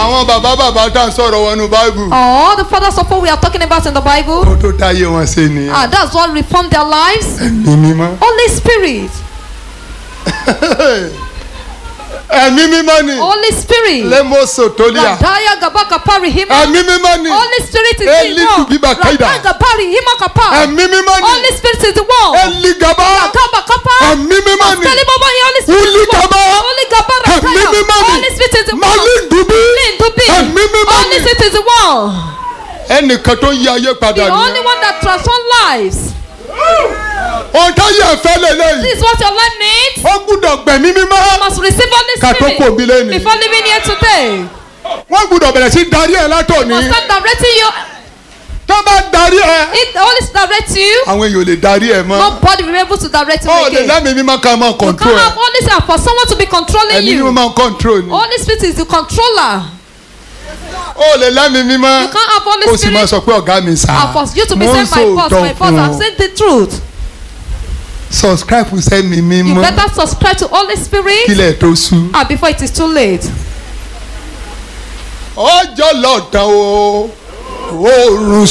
àwọn bàbá bàbá tá à ń sọ̀rọ̀ wọn nu báìbù All the fathers of all we are talking about in the Bible, ó tó táyé wọn ṣe nìyẹn ah, that's what reformed their lives. ẹ̀mí mímọ́ Holy Spirit, ẹ̀mí mímọ́ ni Holy Spirit. lẹ́mọ̀ọ́sọ̀ tó lé à Radaya gabaka pari hima. ẹ̀mí mímọ́ ni Holy Spirit is Eli the one. tubiba kaida. Radaya pari hima kapa. ẹ̀mí mímọ́ ni Holy Spirit is the one. ẹ̀lìgàbá Kaba kapa. ẹ̀mí mímọ́ ni Tell him about your Holy Spirit. is the one. Uligaba. Holy gaba ẹ̀mí radaya. mímọ́ ni Holy Spirit is the one. malindubi Lindubi. ẹ̀mí mímọ́ Holy ni Spirit is the one. ẹnìkan tó ń yí ayé padà The only nìyẹn one that transforms lives. ohun táyé ẹ̀fẹ́ lélẹ́yìí This is what your life needs. ó gbúdọ̀ gbẹ̀mí mímọ́ You must receive Holy ká tó kò Spirit bí lẹ́nu before living here today. wọ́n gbúdọ̀ bẹ̀rẹ̀ sí darí ẹ̀ látòní Must start directing you. tó bá darí ẹ̀ If the Holy Spirit directs you, àwọn èèyàn ò lè darí ẹ̀ mọ́ nobody will be able to direct you ó lè again. lẹ́mìí mímọ́ ká máa You kọ̀ǹtró can't ẹ̀ have Holy Spirit for someone to be controlling ẹ̀mí mímọ́ you. máa ń kọ̀ǹtró ni Holy Spirit is the controller. ó lè lẹ́mìí mímọ́ You can't have Holy ó sì máa Spirit sọ pé ọ̀gá mi sá and for you to be mo ń saying my boss, sòótọ́ my boss, fún I'm ọ saying the truth. subscribe sẹ́mi You mímọ́ better subscribe to Holy Spirit kílẹ̀ tó sú. ah, before it is too late. ọjọ́ lọ́dàn o oòrùn